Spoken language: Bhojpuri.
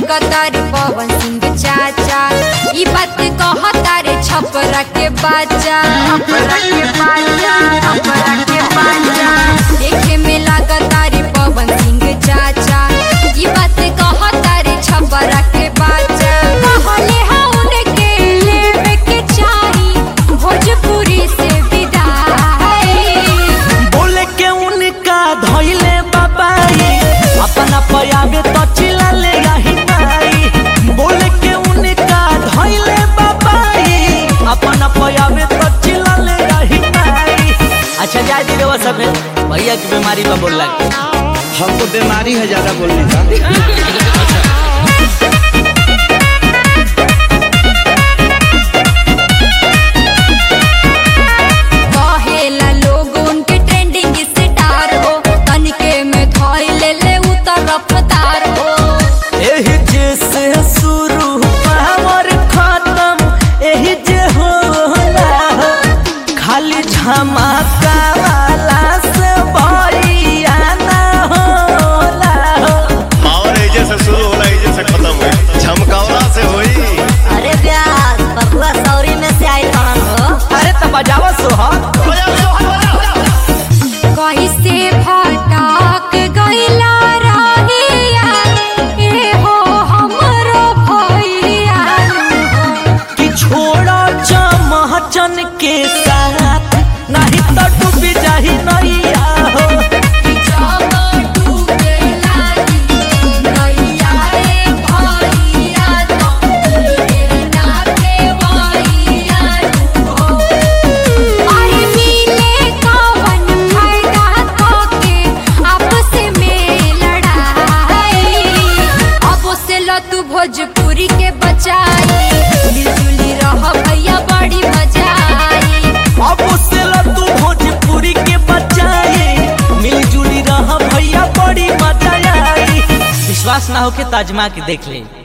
लागतारे पवन सिंह चाचा ई बात कहतारे छपरा के बाजा छपरा के बाजा छपरा के बाजा देखे में लागतारे पवन सिंह चाचा ई बात कहतारे छपरा के बाजा कहले हउन के लेवे के चाही भोजपुरी से विदाई बोले के उनका धैले बाबाई अपना पयाबे तो चिल्ला ले यही नाई बोले के उनका धैले बाबाई अपना पयाबे तो चिल्ला ले यही नाई अच्छा जाए दी देवा सब भैया की बीमारी पर बोल लगे हमको बीमारी है ज्यादा बोलने का कहेला लोग उनके ट्रेंडिंग स्टार हो तनिके में धोई ले ले उतर रफ्तार हो एही जैसे शुरू पावर खत्म एही जे होला खाली झमाका वाला से भइया ना होला पावर एजे से शुरू होला एजे से खत्म होई झमकावला से होई अरे प्यार बबुआ सौरी में से आई रहन हो अरे तब बजावा सोहर कैसे फटाक गइला रहिया ए हो हमरो भैया कि छोड़ो चमचन के साथ नहीं तो डूब जाही नैया हो जब डूबे लागी नैया रे भैया तो ना के भैया हो अरे मिले कवन फायदा तोके आपस में लड़ाई अब से लो तू भोजपुरी के बचाई मिलजुली रह भैया बड़ी मजा आई अब से लो तू भोजपुरी के बचाए मिलजुली रह भैया बड़ी मजा आई विश्वास ना हो के ताजमा के देख ले